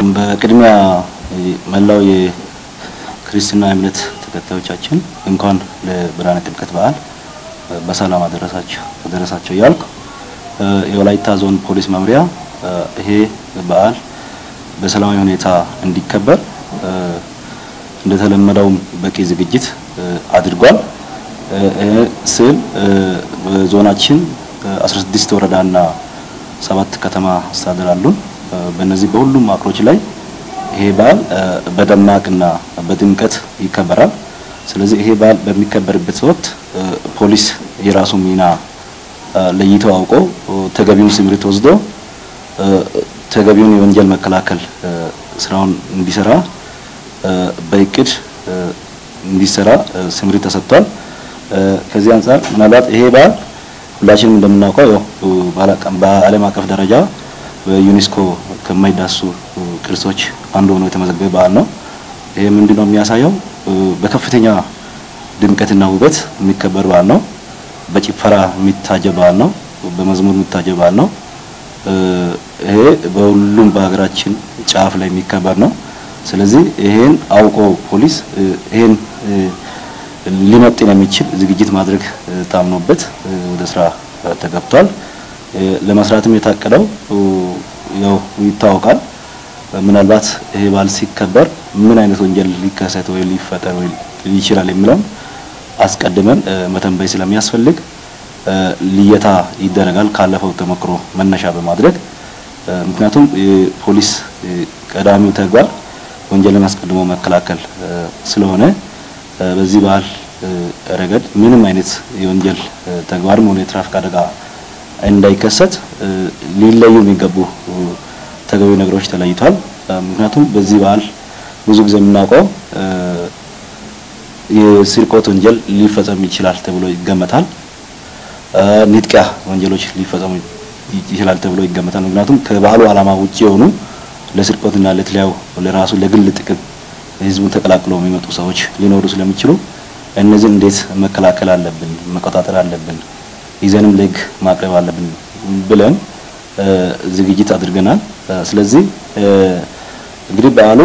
በቅድሚያ መላው የክርስትና እምነት ተከታዮቻችን እንኳን ለብርሃነ ጥምቀት በዓል በሰላም አደረሳችሁ አደረሳችሁ እያልኩ የወላይታ ዞን ፖሊስ መምሪያ ይሄ በዓል በሰላማዊ ሁኔታ እንዲከበር እንደተለመደውም በቂ ዝግጅት አድርጓል። ስል በዞናችን 16 ወረዳና ሰባት ከተማ አስተዳደር አሉን። በእነዚህ በሁሉም ማዕከሎች ላይ ይሄ በዓል በደማቅና በድምቀት ይከበራል። ስለዚህ ይሄ በዓል በሚከበርበት ወቅት ፖሊስ የራሱ ሚና ለይቶ አውቆ ተገቢውን ስምሪት ወስዶ ተገቢውን የወንጀል መከላከል ስራውን እንዲሰራ በእቅድ እንዲሰራ ስምሪት ተሰጥቷል። ከዚህ አንጻር ምናልባት ይሄ በዓል ሁላችንም እንደምናውቀው ያው በዓለም አቀፍ ደረጃ በዩኔስኮ ከማይዳሱ ቅርሶች አንዱ ሆኖ የተመዘገበ በዓል ነው። ይሄ ምንድነው የሚያሳየው? በከፍተኛ ድምቀትና ውበት የሚከበር በዓል ነው። በጭፈራ የሚታጀብ በዓል ነው። በመዝሙር የሚታጀብ በዓል ነው። ይሄ በሁሉም በሀገራችን ጫፍ ላይ የሚከበር ነው። ስለዚህ ይሄን አውቆ ፖሊስ ይሄን ሊመጥን የሚችል ዝግጅት ማድረግ ታምኖበት ወደ ስራ ተገብቷል። ለመስራትም የታቀደው ያው ይታወቃል። ምናልባት ይሄ በዓል ሲከበር ምን አይነት ወንጀል ሊከሰት ወይ ሊፈጠር ወይ ይችላል የሚለውን አስቀድመን መተንበይ ስለሚያስፈልግ ልየታ ይደረጋል ካለፈው ተሞክሮ መነሻ በማድረግ ምክንያቱም የፖሊስ ቀዳሚው ተግባር ወንጀልን አስቀድሞ መከላከል ስለሆነ በዚህ በዓል ረገድ ምንም አይነት የወንጀል ተግባርም ሆነ የትራፊክ አደጋ እንዳይከሰት ሊለዩ የሚገቡ ተገቢ ነገሮች ተለይቷል። ምክንያቱም በዚህ በዓል ብዙ ጊዜ የምናውቀው የስርቆት ወንጀል ሊፈጸም ይችላል ተብሎ ይገመታል። ንጥቂያ ወንጀሎች ሊፈጸሙ ይችላል ተብሎ ይገመታል። ምክንያቱም ከባህሉ ዓላማ ውጪ የሆኑ ለስርቆትና ለተለያዩ ለራሱ ለግል ጥቅም ህዝቡን ተቀላቅለው የሚመጡ ሰዎች ሊኖሩ ስለሚችሉ እነዚህን እንዴት መከላከል አለብን፣ መቆጣጠር አለብን፣ ይዘንም ለህግ ማቅረብ አለብን ብለን ዝግጅት አድርገናል። ስለዚህ እንግዲህ በዓሉ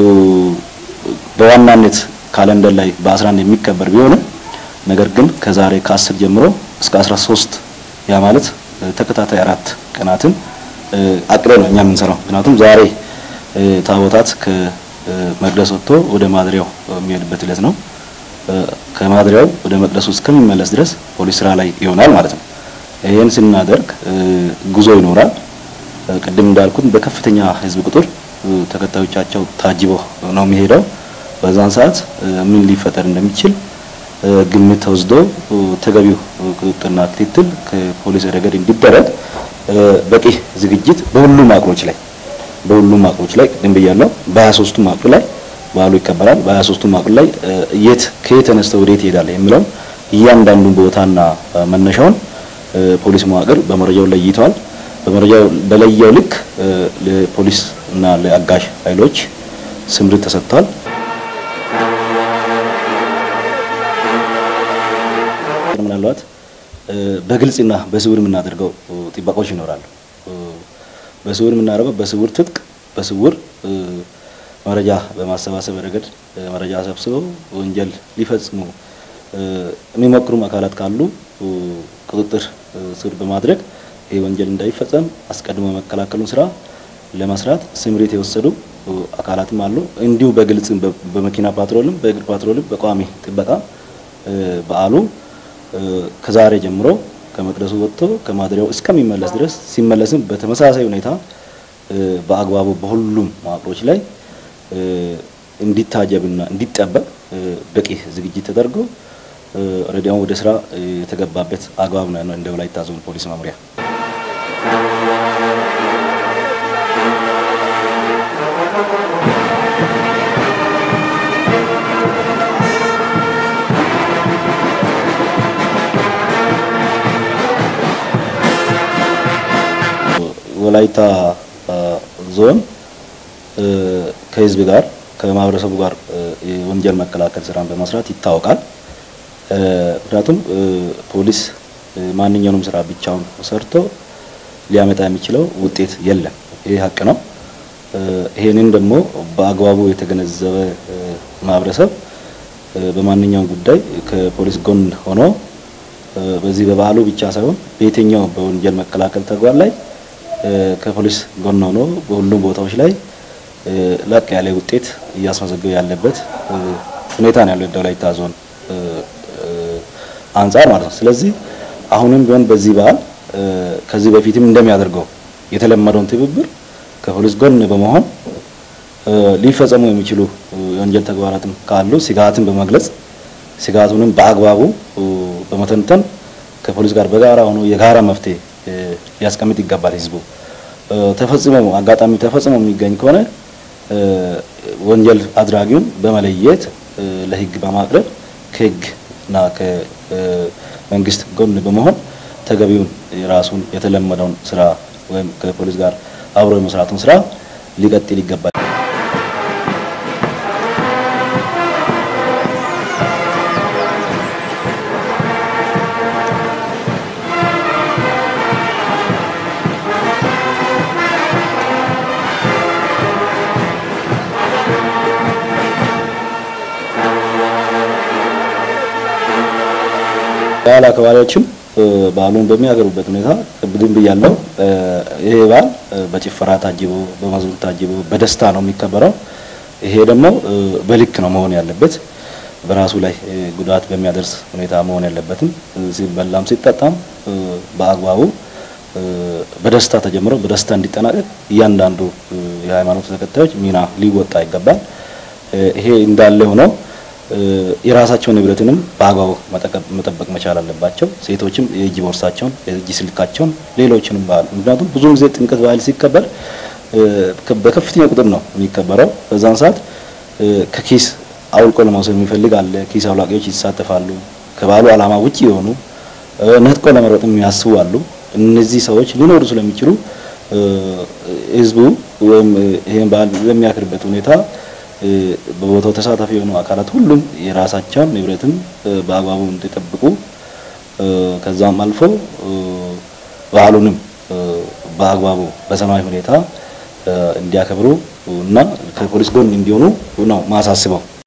በዋናነት ካለንደር ላይ በ11 የሚከበር ቢሆንም ነገር ግን ከዛሬ ከ10 ጀምሮ እስከ 13 ያ ማለት ተከታታይ አራት ቀናትን አቅደ ነው እኛ የምንሰራው። ምክንያቱም ዛሬ ታቦታት ከመቅደስ ወጥቶ ወደ ማደሪያው የሚሄድበት ዕለት ነው። ከማደሪያው ወደ መቅደሱ እስከሚመለስ ድረስ ፖሊስ ስራ ላይ ይሆናል ማለት ነው። ይህን ስናደርግ ጉዞ ይኖራል። ቅድም እንዳልኩት በከፍተኛ ህዝብ ቁጥር ተከታዮቻቸው ታጅቦ ነው የሚሄደው። በዛን ሰዓት ምን ሊፈጠር እንደሚችል ግምት ተወስዶ ተገቢው ቁጥጥርና ክትትል ከፖሊስ ረገድ እንዲደረግ በቂ ዝግጅት በሁሉም ማዕከሎች ላይ በሁሉም ማዕከሎች ላይ ቅድም ብያለሁ። በ23ቱ ማዕከል ላይ በዓሉ ይከበራል። በ23ቱ ማዕከል ላይ የት ከየት ተነስተው ወዴት ይሄዳል የሚለውን እያንዳንዱን ቦታና መነሻውን ፖሊስ መዋቅር በመረጃው ለይተዋል። በመረጃው በለየው ልክ ለፖሊስ እና ለአጋዥ ኃይሎች ስምሪት ተሰጥቷል። ምናልባት በግልጽና በስውር የምናደርገው ጥበቃዎች ይኖራሉ። በስውር የምናደርገው በስውር ትጥቅ በስውር መረጃ በማሰባሰብ ረገድ መረጃ ሰብስበው ወንጀል ሊፈጽሙ የሚሞክሩም አካላት ካሉ ቁጥጥር ስር በማድረግ ይህ ወንጀል እንዳይፈጸም አስቀድሞ መከላከሉን ስራ ለመስራት ስምሪት የወሰዱ አካላትም አሉ። እንዲሁ በግልጽ በመኪና ፓትሮልም በእግር ፓትሮልም በቋሚ ጥበቃ በዓሉ ከዛሬ ጀምሮ ከመቅደሱ ወጥቶ ከማደሪያው እስከሚመለስ ድረስ ሲመለስም በተመሳሳይ ሁኔታ በአግባቡ በሁሉም መዋቅሮች ላይ እንዲታጀብና እንዲጠበቅ በቂ ዝግጅት ተደርጎ ኦልሬዲ ወደ ስራ የተገባበት አግባብ ነው እንደ ወላይታ ዞን ፖሊስ መምሪያ። ወላይታ ዞን ከህዝብ ጋር ከማህበረሰቡ ጋር የወንጀል መከላከል ስራን በመስራት ይታወቃል። ምክንያቱም ፖሊስ ማንኛውንም ስራ ብቻውን ሰርቶ ሊያመጣ የሚችለው ውጤት የለም። ይህ ሀቅ ነው። ይሄንን ደግሞ በአግባቡ የተገነዘበ ማህበረሰብ በማንኛውም ጉዳይ ከፖሊስ ጎን ሆኖ በዚህ በበዓሉ ብቻ ሳይሆን በየትኛው በወንጀል መከላከል ተግባር ላይ ከፖሊስ ጎን ሆኖ በሁሉም ቦታዎች ላይ ላቅ ያለ ውጤት እያስመዘገበ ያለበት ሁኔታ ነው ያለው ወላይታ ዞን አንጻር ማለት ነው። ስለዚህ አሁንም ቢሆን በዚህ በዓል ከዚህ በፊትም እንደሚያደርገው የተለመደውን ትብብር ከፖሊስ ጎን በመሆን ሊፈጸሙ የሚችሉ የወንጀል ተግባራትም ካሉ ስጋትን በመግለጽ ስጋቱንም በአግባቡ በመተንተን ከፖሊስ ጋር በጋራ ሆኖ የጋራ መፍትሄ ሊያስቀምጥ ይገባል። ህዝቡ ተፈጽሞ አጋጣሚ ተፈጽሞ የሚገኝ ከሆነ ወንጀል አድራጊውን በመለየት ለህግ በማቅረብ ከህግና ከመንግስት ጎን በመሆን ተገቢውን የራሱን የተለመደውን ስራ ወይም ከፖሊስ ጋር አብሮ የመስራቱን ስራ ሊቀጥል ይገባል። በዓል አክባሪዎችም በዓሉን በሚያገሩበት ሁኔታ ቅድም ብያለሁ። ይሄ በዓል በጭፈራ ታጅቦ በመዝሙር ታጅቦ በደስታ ነው የሚከበረው። ይሄ ደግሞ በልክ ነው መሆን ያለበት። በራሱ ላይ ጉዳት በሚያደርስ ሁኔታ መሆን ያለበትም። ሲበላም ሲጠጣም በአግባቡ በደስታ ተጀምሮ በደስታ እንዲጠናቀቅ እያንዳንዱ የሃይማኖት ተከታዮች ሚና ሊወጣ ይገባል። ይሄ እንዳለ ሆነው የራሳቸውን ንብረትንም በአግባቡ መጠበቅ መቻል አለባቸው። ሴቶችም የእጅ ቦርሳቸውን፣ የእጅ ስልካቸውን፣ ሌሎችንም በዓል ምክንያቱም ብዙ ጊዜ ጥምቀት በዓል ሲከበር በከፍተኛ ቁጥር ነው የሚከበረው። በዛን ሰዓት ከኪስ አውልቆ ለመውሰድ የሚፈልግ አለ። ኪስ አውላቂዎች ይሳተፋሉ። ከበዓሉ ዓላማ ውጭ የሆኑ ነጥቆ ለመሮጥ የሚያስቡ አሉ። እነዚህ ሰዎች ሊኖሩ ስለሚችሉ ህዝቡ ወይም ይሄን በዓል በሚያክርበት ሁኔታ በቦታው ተሳታፊ የሆኑ አካላት ሁሉም የራሳቸውን ንብረትም በአግባቡ እንዲጠብቁ ከዛም አልፎ በዓሉንም በአግባቡ በሰማያዊ ሁኔታ እንዲያከብሩ እና ከፖሊስ ጎን እንዲሆኑ ነው ማሳስበው።